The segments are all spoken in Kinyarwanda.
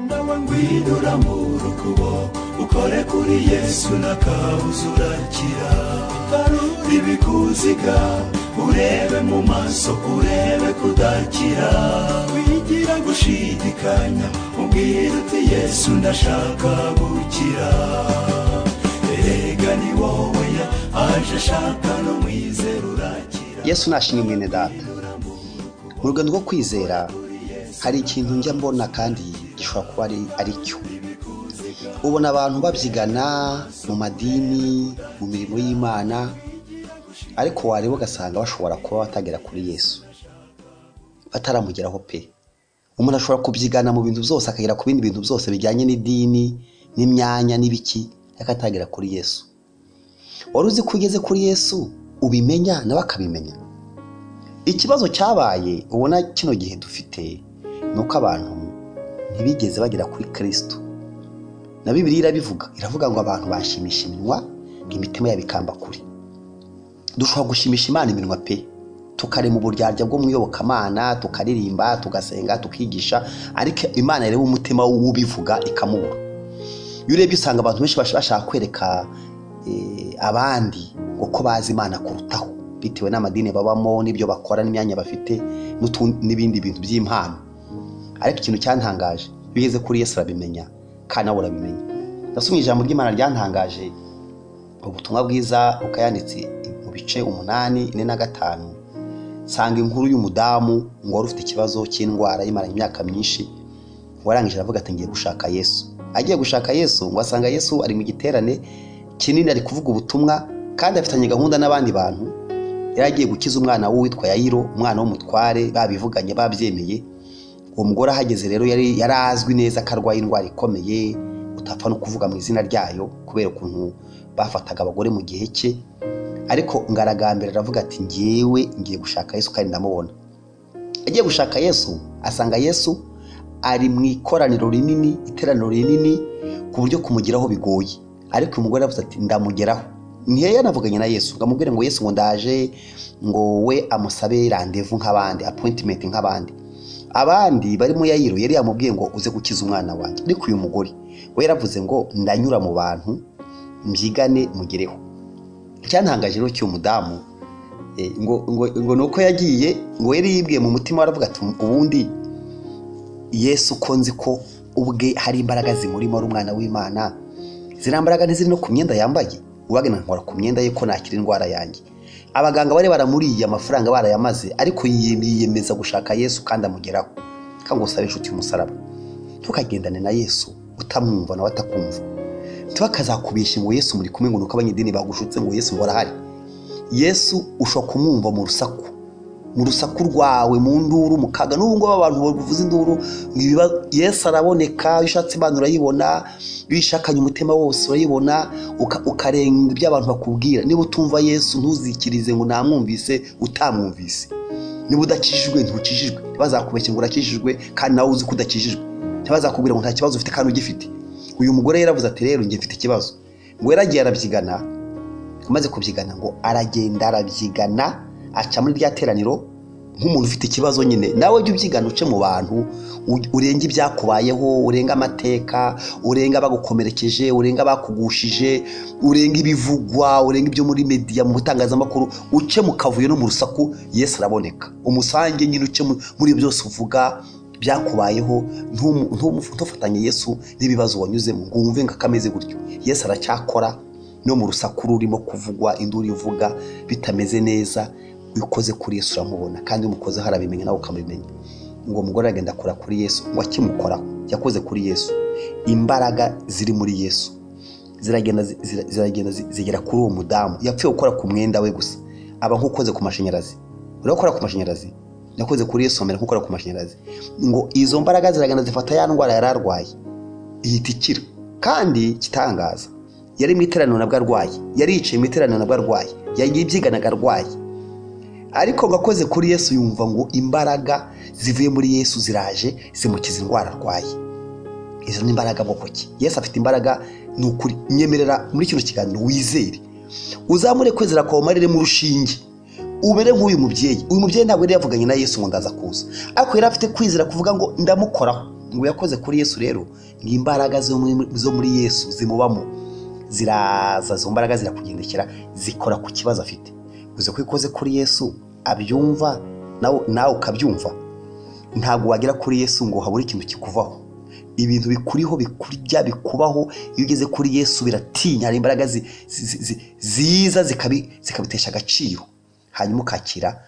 nawe ngwino urambura ukuboko ukore kuri yesu n'akabuza urakira itarura ibikuziga urebe mu maso urebe kudakira wigira gushidikanya ubwira uti yesu ndashaka gukira erega ni wowe aje ashaka no mwizera urakira yesu nashimye mwene data mu rugendo rwo kwizera hari ikintu njya mbona kandi gishobora kuba ari ari cyo ubona abantu babyigana mu madini mu mirimo y'imana ariko wareba ugasanga bashobora kuba batagera kuri yesu bataramugeraho pe umuntu ashobora kubyigana mu bintu byose akagera ku bindi bintu byose bijyanye n'idini n'imyanya n'ibiki ariko atagera kuri yesu wari uzi ko ugeze kuri yesu ubimenya nawe akabimenya ikibazo cyabaye ubona kino gihe dufite ni uko abantu ntibigeze bagera kuri kirisitu na bibiri irabivuga iravuga ngo abantu bashimisha iminwa imitima yabikamba kure dushobora gushimisha imana iminwa pe tukarema uburyarya bwo mu iyobokamana tukaririmba tugasenga tukigisha ariko imana ireba umutima w'ubivuga ikamubura iyo urebye usanga abantu benshi bashaka kwereka abandi uko bazi imana kurutaho bitewe n'amadini babamo n'ibyo bakora n'imyanya bafite n'ibindi bintu by'impano ariko ikintu cyantangaje iyo ugeze kuri yesu urabimenya kandi nawe urabimenya ndasomye ijambo ry'imana ryantangaje ubutumwa bwiza bukayanditse mu bice umunani ine na gatanu nsanga inkuru y'umudamu ngo wari ufite ikibazo cy'indwara yimara imyaka myinshi warangije aravuga ati ngiye gushaka yesu agiye gushaka yesu ngo asanga yesu ari mu giterane kinini ari kuvuga ubutumwa kandi afitanye gahunda n'abandi bantu yari agiye gukiza umwana w'uwitwa yayiro umwana w'umutware babivuganye babyemeye uwo mugore ahageze rero yari azwi neza ko arwaye indwara ikomeye utapfa no kuvuga mu izina ryayo kubera ukuntu bafataga abagore mu gihe cye ariko ngaragambira aravuga ati ngewe ngiye gushaka yesu kandi ndamubona agiye gushaka yesu asanga yesu ari mu ikoraniro rinini iteraniro rinini ku buryo kumugeraho bigoye ariko umugore aravuze ati ndamugeraho nkeya navuganye na yesu ngamubwire ngo yesu ngo ndaje ngo we amusabe randevu nk'abandi apointimenti nk'abandi abandi barimo yayiro yari yamubwiye ngo uze gukiza umwana wanjye ariko uyu mugore we yaravuze ngo ndanyura mu bantu mbyigane mugereho icyantangaje rero cy'uyu mudamu ngo ni uko yagiye ngo yari yibwiye mu mutima waravuga ati ubundi yesu ko nzi ko ubwe hari imbaraga zimurimo ari umwana w'imana ziriya mbaraga ntiziri no ku myenda yambaye uwagana nkora ku myenda ye ko nakira indwara yanjye abaganga bari baramuriye amafaranga barayamaze ariko yiyemeza gushaka yesu kandi amugeraho kandi gusabe inshuti y'umusaraba ntukagendane na yesu utamwumva nawe atakumva ntibakazakubeshye ngo yesu muri kumwe ngo nuko abanyedini bagushutse ngo yesu ngo arahari yesu ushobora kumwumva mu rusaku mu rusaku rwawe mu nduru mu kaga n'ubu ngubu abantu bavuza induru yesu araboneka iyo ushatse imana urayibona iyo uyishakanye umutima wose urayibona ukarenga ibyo abantu bakubwira niba utumva yesu ntuzikirize ngo namwumvise utamwumvise niba udakijijwe ntukijijwe ntibazakubeshye ngo urakijijwe kandi nawe uzi ko udakijijwe ntibazakubwira ngo nta kibazo ufite kandi ugifite uyu mugore yaravuze ati rero njye mfite ikibazo ngo yaragiye arabyigana amaze kubyigana ngo aragenda arabyigana aca muri rya teraniro nk'umuntu ufite ikibazo nyine nawe jya ubyigana uce mu bantu urenge ibyakubayeho urenga amateka urenga abagukomerekeje urenga abakugushije urenga ibivugwa urenga ibyo muri mediya mu butangazamakuru uce mu kavuyo no mu rusaku yesu araboneka umusange nyine uce muri byose uvuga byakubayeho ntufatanye yesu n'ibibazo wanyuzemo ngo wumve ngo akameze gutyo yesu aracyakora no mu rusaku rurimo kuvugwa induru ivuga bitameze neza iyo ukoze kuri yesu uramubona kandi iyo umukozeho arabimenya nawe ukamumenya ngo umugore aragenda akora kuri yesu ngo akimukoraho yakoze kuri yesu imbaraga ziri muri yesu ziragenda ziragenda zigera kuri uwo mudamu yapfuye gukora ku mwenda we gusa aba nk'ukoze ku mashanyarazi urakora ku mashanyarazi yakoze kuri yesu amera nk'ukora ku mashanyarazi ngo izo mbaraga ziragenda zifata ya ndwara yari arwaye ihita ikira kandi kitangaza yari mu iteraniro nabwo arwaye yari yicaye mu iteraniro nabwo arwaye yayibyiganaga arwaye ariko ngo akoze kuri yesu yumva ngo imbaraga zivuye muri yesu ziraje zimukiza indwara arwaye izo ni imbaraga ki yesu afite imbaraga ni ukuri nyemerera muri kino kiganiro wizere uzamure kwezera kwawe umariremo urushinge umere nk'uyu mubyeyi uyu mubyeyi ntabwo yari yavuganye na yesu ngo ndaza kuza ariko yari afite kwizera kuvuga ngo ndamukoraho ngo yakoze kuri yesu rero ni imbaraga zo muri- zo muri yesu zimubamo ziraza izo mbaraga zirakugendekera zikora ku kibazo afite uzi ko ikoze kuri yesu abyumva nawe nawe ukabyumva ntabwo wagera kuri yesu ngo habure ikintu kikuvaho ibintu bikuriho bikurya bikubaho iyo ugeze kuri yesu biratinya hari imbaraga zi- zi- zi- ziza zikabi- zikabitesha agaciro hanyuma ukakira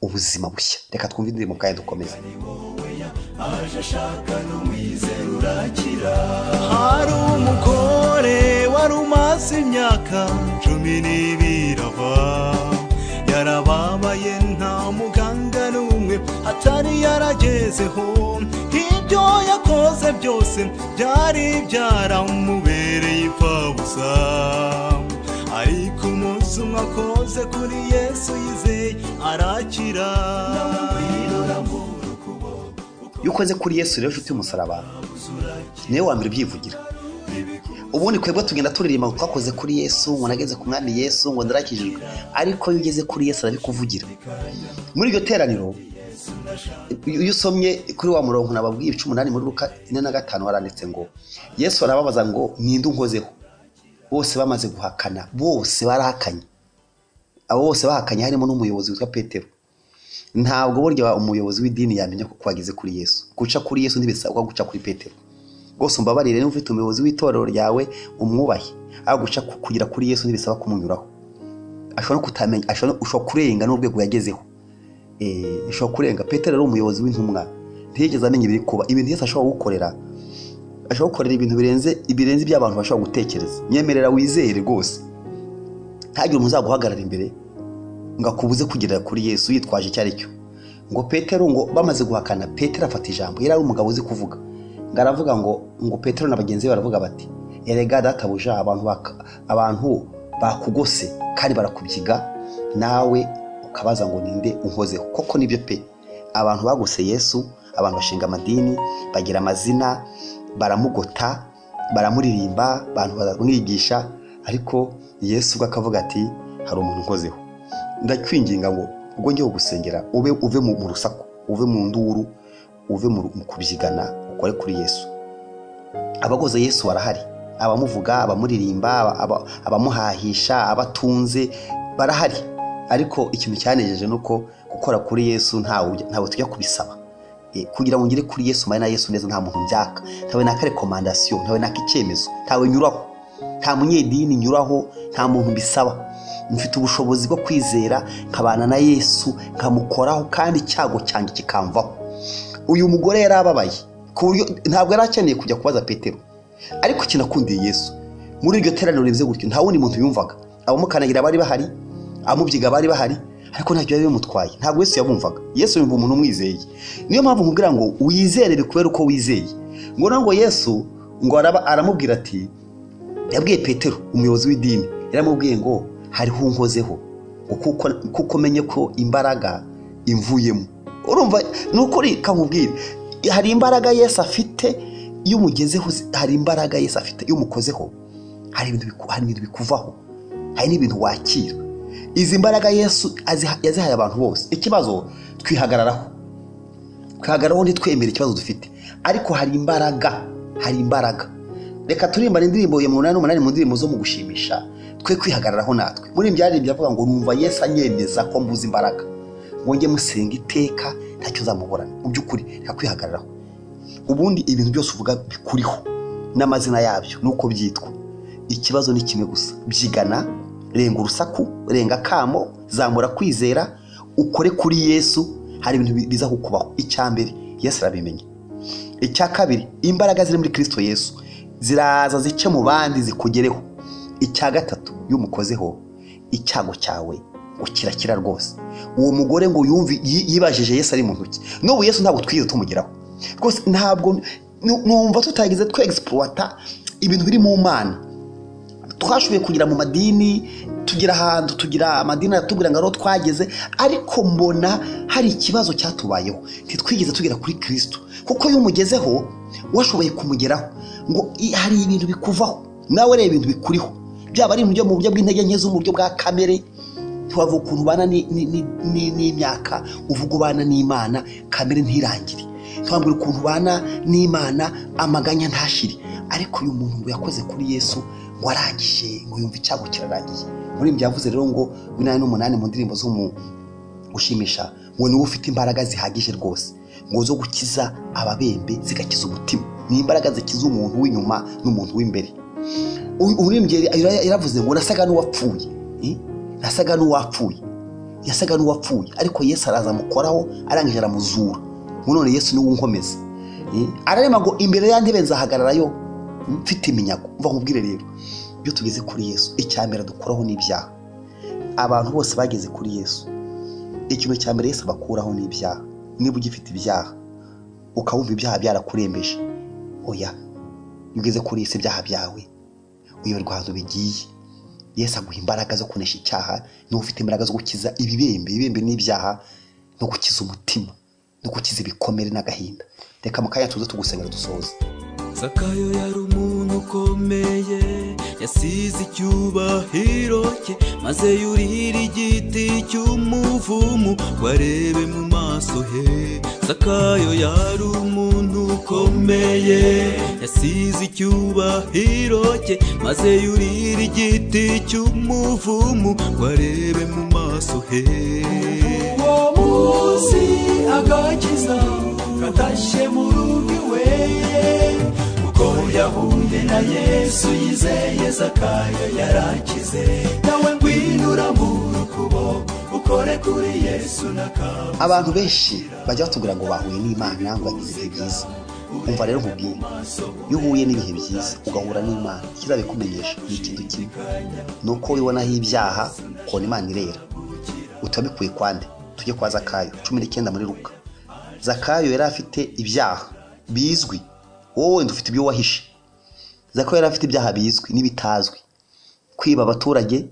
ubuzima bushya reka twumve indirimbo kandi dukomeze aje ashaka n'umwizera urakira hari umugore wari umaze imyaka cumi n'ibiri ava yarababaye nta muganga n'umwe atari yaragezeho ibyo yakoze byose byari byaramubereye imfabusa ariko umunsi umwe akoze kuri yesu yizeye arakira iyo ukoze kuri yesu rero nshuti y'umusaraba niwe wa mbere ubyivugira ubundi twebwe tugenda turirimba ngo twakoze kuri yesu ngo nageze ku mwami yesu ngo ndarakijijwe ariko iyo ugeze kuri yesu arabikuvugira muri iryo teraniro iyo usomye kuri wa murongo nababwiye icumu umunani muri ruka ine na gatanu haranditse ngo yesu arababaza ngo ninde unkozeho bose bamaze guhakana bose barahakanye abo bose bahakanye harimo n'umuyobozi witwa petero ntabwo burya umuyobozi w'idini yamenya ko wageze kuri yesu guca kuri yesu ntibisabwa guca kuri petero rwose umbabarire niba ufite umuyobozi w'itorero ryawe umwubahe ariko guca ku- kugera kuri yesu ntibisaba kumunyuraho ashobora no kutamenya ashobora no- ushobora kurenga n'urwego yagezeho Eh, ushobora kurenga petero yari umuyobozi w'intumwa ntiyigeze amenya ibiri kuba ibintu yose ashobora gukorera ashobora gukorera ibintu birenze ibirenze iby'abantu bashobora gutekereza nyemerera wizere rwose ntagire umuntu uzaguhagarara imbere ngo akubuze kugerera kuri yesu yitwaje icyo ari cyo ngo petero ngo bamaze guhakana petero afata ijambo yari ari umugabo uzi kuvuga ngo aravuga ngo ngo petero na bagenzi be baravuga bati erega databuja abantu baka- abantu bakugose kandi barakubyiga nawe ukabaza ngo ninde unkozeho koko nibyo pe abantu bagose yesu abantu bashinga amadini bagira amazina baramugota baramuririmba abantu baramwigisha ariko yesu ubwo akavuga ati hari umuntu unkozeho ndakwinginga ngo ubwo ngiye kugusengera ube uve mu mu rusaku uve mu nduru uve mu mu kubyigana ukore kuri yesu abagoze yesu barahari abamuvuga abamuririmba aba- aba- abamuhahisha abatunze barahari ariko ikintu cyanejeje ni uko gukora kuri yesu ntawe ujya- ntawe tujya kubisaba Eh, kugira ngo ngere kuri yesu mane na yesu neza nta muntu mbyaka ntawe naka rekomandasiyo ntawe naka icyemezo ntawe nyuraho nta munyedini nyuraho nta muntu mbisaba mfite ubushobozi bwo kwizera nkabana na yesu nkamukoraho kandi icyago cyanjye kikamvaho uyu mugore yari ababaye ku buryo ntabwo yari akeneye kujya kubaza petero ariko ikintu akundiye yesu muri iryo teraniro rimeze gutyo nta wundi muntu yumvaga abamukanagira bari bahari abamubyiga bari bahari ariko ntacyo yari bimutwaye ntabwo yesu yabumvaga yesu yumva umuntu umwizeye niyo mpamvu nkubwira ngo wizere bikubere uko wizeye ngo nawe ngo yesu ngo araba- aramubwira ati yabwiye petero umuyobozi w'idini yaramubwiye ngo hariho unkozeho ngo kuko kuko menye ko imbaraga imvuyemo urumva ni ukuri kamubwire hari imbaraga yesu afite iyo umugezeho zi- hari imbaraga yesu afite iyo umukozeho hari ibintu biku- hari ibintu bikuvaho hari n'ibintu wakira izi mbaraga yesu aziha- yazihaye abantu bose ikibazo twihagararaho twihagaraho ntitwemere ikibazo dufite ariko hari imbaraga hari imbaraga reka turimbane indirimbo ya munani n'umunani mu ndirimbo zo mu gushimisha twe kwihagararaho natwe muri ibi byaririmbye avuga ngo numva yesu anyemeza ko mbuze imbaraga ngo njye musenga iteka ntacyo zamuburana mu by'ukuri reka kwihagararaho ubundi ibintu byose uvuga bikuriho n'amazina yabyo nuko byitwa ikibazo ni kimwe gusa byigana renga urusaku renga akamo zamura kwizera ukore kuri yesu hari ibintu bi- biza kukubaho icya mbere yesu arabimenye icya kabiri imbaraga ziri muri kirisito yesu ziraza zice mu bandi zikugereho icya gatatu iyo umukozeho icyago cyawe ngo kirakira rwose uwo mugore ngo yumve yi- yibajije yesu ari mu ntoki n'ubu yesu ntabwo twigeze tumugeraho rwose ntabwo nu- numva tutageze twe egisipuwata ibintu biri mu mana twashoboye kugira mu madini tugira ahantu tugira amadini aratubwira ngo ariho twageze ariko mbona hari ikibazo cyatubayeho ntitwigeze tugera kuri kirisito kuko iyo umugezeho washoboye kumugeraho ngo i- hari ibintu bikuvaho nawe reba ibintu bikuriho byaba ari mu buryo- mu buryo bw'intege nke zo mu buryo bwa kamere ntiwavuga ukuntu ubana ni- ni- ni- ni- n'imyaka uvuga ubana n'imana kamere ntirangire twambwira ukuntu ubana n'imana amaganya ntashire ariko uyu muntu ngo yakoze kuri yesu ngo arangije ngo yumve icyago kirarangiye muri ibyo yavuze rero ngo binani n'umunani mu ndirimbo zo mu gushimisha ngo niwe ufite imbaraga zihagije rwose ngo zo gukiza ababembe zigakiza umutima ni imbaraga zikiza umuntu w'inyuma n'umuntu w'imbere umurimbyi yaravuze ngo nasaga n'uwapfuye Eh? nasaga n'uwapfuye yasaga n'uwapfuye ariko yesu araza amukoraho arangije aramuzura ngo none yesu niwe unkomeza Eh? ararema ngo imbere ya ntebe nzahagararayo mfite iminyago mva nkubwire rero iyo tugeze kuri yesu icya mbere dukuraho n'ibyaha abantu bose bageze kuri yesu ikintu cya mbere yesu abakuraho n'ibyaha niba ugifite ibyaha ukabumva ibyaha byarakurembeje oya iyo ugeze kuri yesu ibyaha byawe uyoberwa ahantu bigiye yesu aguha imbaraga zo kunesha icyaha niba ufite imbaraga zo gukiza ibibembe ibibembe n'ibyaha no gukiza umutima no gukiza ibikomere n'agahinda reka mu kanya tuze tugusengera dusoze zakayo yari umuntu ukomeye yasize icyubahiro cye maze yurira igiti cy'umuvumu ngo arebe mu maso he zakayo yari umuntu ukomeye yasize icyubahiro cye maze yurira igiti cy'umuvumu ngo arebe mu maso he uwo munsi agakiza katashye mu rugi we kuko yahuye na yesu yizeye zakayo yarakize nawe ngwino urambura ukuboko ukore kuri yesu n'akabu abantu benshi bajya batubwira ngo bahuye n'imana ngo bagize ibihe byiza umva rero nkubwiye iyo uhuye n'ibihe byiza ugahura n'imana ikizabikumenyesha ni ikintu kimwe ni uko wibonaho ibyaha ukabona imana irera utabikuye kwande tujye kwa zakayo cumi n'icyenda muri ruka zakayo yari afite ibyaha bizwi wowe wenda ufite ibyo wahishe zakayo yari afite ibyaha bizwi n'ibitazwi kwiba abaturage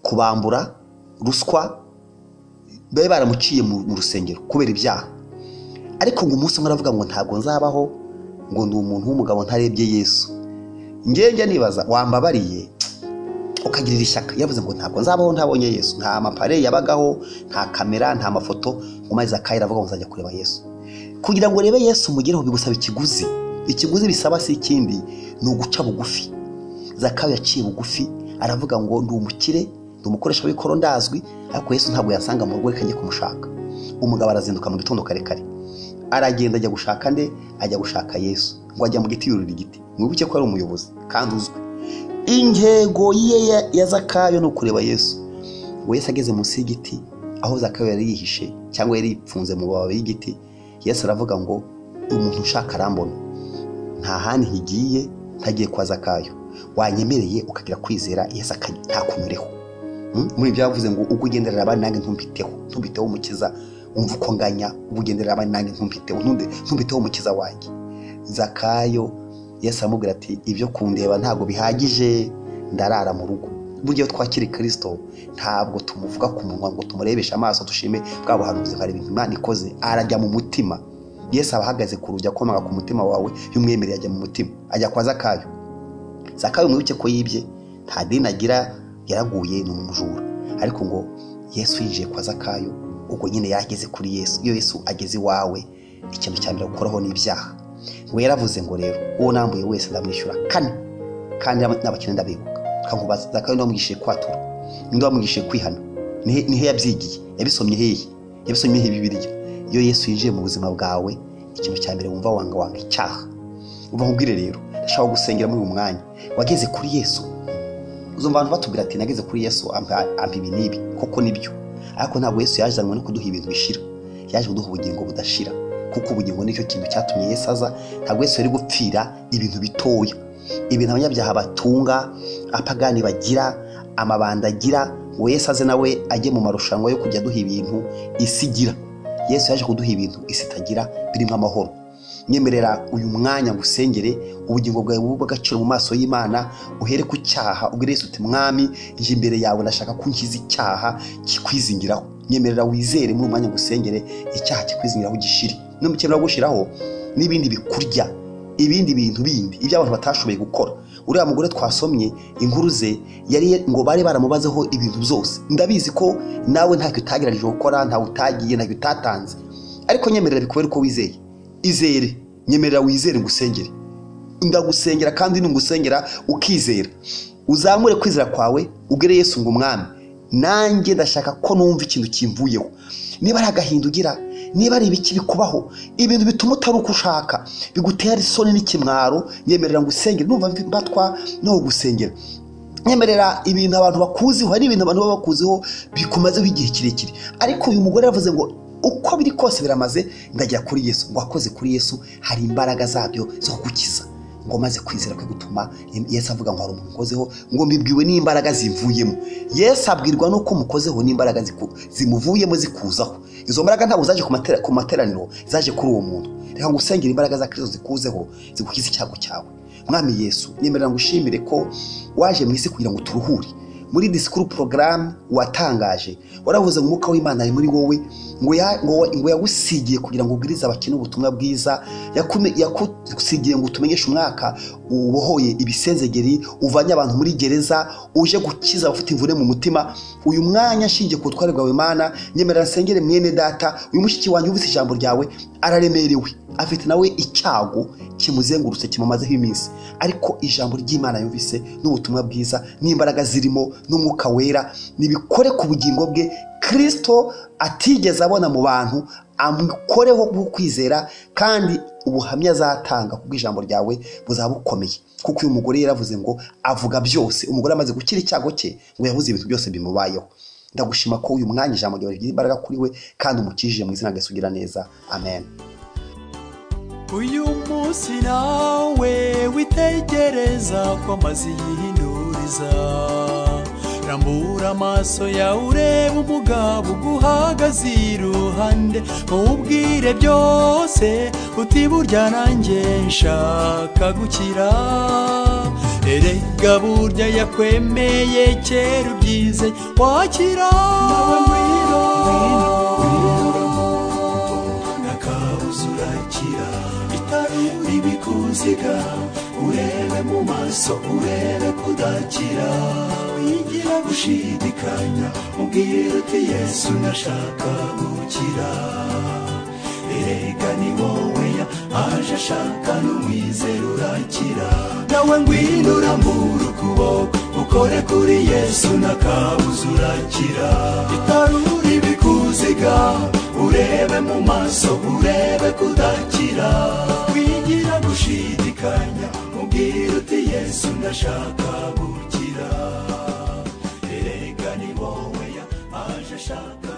kubambura ruswa bari baramuciye mu mu rusengero kubera ibyaha ariko ngo umunsi umwe aravuga ngo ntabwo nzabaho ngo ndi umuntu w'umugabo ntarebye yesu ngenge nibaza wambabariye ukagirira ishyaka yavuze ngo ntabwo nzabaho ntabonye yesu nta mapare yabagaho nta kamera nta mafoto ngo maze akayira avuga ngo nzajya kureba yesu kugira ngo urebe yesu mugereho bigusaba ikiguzi ikiguzi bisaba si ikindi ni uguca bugufi zakayo yaciye bugufi aravuga ngo ndi umukire ndi umukoresha w'ikoro ndazwi ariko yesu ntabwo yasanga mu rugo reka njye kumushaka umugabo arazinduka mu gitondo kare kare aragenda ajya gushaka nde ajya gushaka yesu ngo ajya mu giti yurira igiti mwibuke ko ari umuyobozi kandi uzwi intego ye ya- ya zakayo ni ukureba yesu ngo yesu ageze munsi y'igiti aho zakayo yari yihishe cyangwa yari yipfunze mu mababi y'igiti yesu aravuga ngo umuntu ushaka arambona nta handi nkigiye ntagiye kwa zakayo wanyemereye ukagira kwizera yesu akanya- ntakunyureho Mm? muri ibyo yavuze ngo ubwo ugenderera abandi nanjye ntumbiteho ntumbiteho umukiza wumva uko nganya ubwo ugenderera abandi nanjye ntumbiteho ntunde- ntumbiteho umukiza wanjye zakayo yesu aramubwira ati ibyo kundeba ntabwo bihagije ndarara mu rugo burya iyo twakiri kirisito ntabwo tumuvuga ku munwa ngo tumurebeshe amaso dushime bwa buhanuzi nkareba ibintu imana ikoze arajya mu mutima yesu aba ahagaze ku rugi akomaga ku mutima wawe y'umwemereye ajya mu mutima ajya kwa zakayo zakayo mwibuke ko yibye nta dini agira yaraguye ni umujura ariko ngo yesu yinjiye kwa zakayo ubwo nyine yageze kuri yesu iyo yesu ageze iwawe ikintu cya mbere gukoraho n'ibyaha ngo yaravuze ngo rero uwo nambuye wese ndamwishyura kane kandi n'abakene ndabibuka kankubaza zakayo ndi wamwishyuye kwatura ndi wamwishyuye kwihana Nihe- nihe yabyigiye yabisomye hehe yabisomye hehe bibiriya iyo yesu yinjiye mu buzima bwawe ikintu cya mbere wumva wanga wanga icyaha uva nkubwire rero ndashaka gusengera muri uyu mwanya wageze kuri yesu uzumva abantu batubwira ati nageze kuri yesu ampa ampa ibi n'ibi koko nibyo ariko ntabwo yesu yazanywe no kuduha ibintu bishira yaje kuduha ubugingo budashira kuko ubugingo nicyo kintu cyatumye yesu aza ntabwo yesu yari gupfira ibintu bitoya ibintu abanyabyaha batunga apagani bagira amabanda agira ngo yesu aze nawe ajye mu marushanwa yo kujya aduha ibintu isi igira yesu yaje kuduha ibintu isi itagira birimo amahoro nyemerera uyu mwanya ngusengere ubugingo bwawe bube bw'agaciro mu maso y'imana uhere ku cyaha ubwire Yesu uti mwami nje imbere yawe ndashaka ko unkiza icyaha kikwizingiraho nyemerera wizere muri uyu mwanya ngusengere icyaha kikwizingiraho gishire numukemura gushiraho n'ibindi bikurya ibindi bintu bindi ibyo abantu batashoboye gukora uriya mugore twasomye inkuru ze yari ngo bari baramubazeho ibintu byose ndabizi ko nawe ntacyo utagerageje gukora ntawe utagiye ntacyo utatanze ariko nyemerera bikubere uko wizeye izere nyemerera wizere ngusengere ndagusengera kandi nungusengera ukizera uzamure kwizera kwawe ubwire Yesu ngo umwami nanjye ndashaka ko numva ikintu kimvuyeho niba ari agahinda ugira niba ari ibiki bikubaho ibintu bituma utari uko ushaka bigutera isoni n'ikimwaro nyemerera ngo usengere numva mbatwa no gusengera nyemerera ibintu abantu bakuziho hari ibintu abantu baba bakuziho bikumazeho igihe kirekire ariko uyu mugore yavuze ngo uko biri kose biramaze ndagera kuri yesu ngo wakoze kuri yesu hari imbaraga zabyo zo gukiza ngo maze kwizera kwe gutuma yesu avuga ngo hari umuntu ukozeho ngo mbibwiwe n'imbaraga zimvuyemo yesu abwirwa n'uko mukozeho n'imbaraga ziku- zimuvuyemo zikuzaho izo mbaraga ntabwo zaje ku matera- ku materaniro zaje kuri uwo muntu reka ngo usengere imbaraga za kirisito zikuzeho zigukize icyago cyawe mwami yesu nyemerera ngo ushimire ko waje mu isi kugira ngo turuhure muri disikuru porogaramu watangaje waravuze ngo umwuka w'imana ari muri wowe ngo ya- ngo- ngo yagusigiye kugira ngo ubwirize abakene ubutumwa bwiza Yakume- yagusigiye ngo utumenyeshe umwaka ubohoye ibisenzegeri uvanye abantu muri gereza uje gukiza abafite imvune mu mutima uyu mwanya ashingiye ku butware bwawe mana nyemerera nsengere mwene data uyu mushiki wanjye wumvise ijambo ryawe araremerewe afite nawe icyago kimuzengurutse kimumazeho iminsi ariko ijambo ry'imana yumvise n'ubutumwa bwiza n'imbaraga zirimo n'umwuka wera nibikore ku bugingo bwe kirisito atigeze abona mu bantu amukoreho kwizera kandi ubuhamya azatanga kubwo ijambo ryawe buzaba bukomeye kuko uyu mugore yaravuze ngo avuga byose umugore amaze gukira icyago cye ngo yabuze ibintu byose bimubayeho ndagushima ko uyu mwanya ijambo ryawe rigira imbaraga kuri we kandi umukijije mu izina rya Yesu ugira neza amen uyu munsi nawe witegereza ko amazi yihinduriza rambura amaso yawe urebe umugabo uguhagaze iruhande muwubwire byose uti burya nanjye nshaka gukira erega burya yakwemeye kera ubyize wakira ngwino ntakabuze urakira itari ribikuziga urebe mu maso urebe kudakira wigira gushidikanya mubwire uti yesu ndashaka gukira erega ni wowe ya aje ashaka n'umwizera urakira nawe ngwino urambura ukuboko ukore kuri yesu ntakabuze urakira itarura ibikuziga urebe mu maso urebe kudakira wigira gushidikanya mubwire uti yesu ndashaka gukira erega ni wowe ya aje ashaka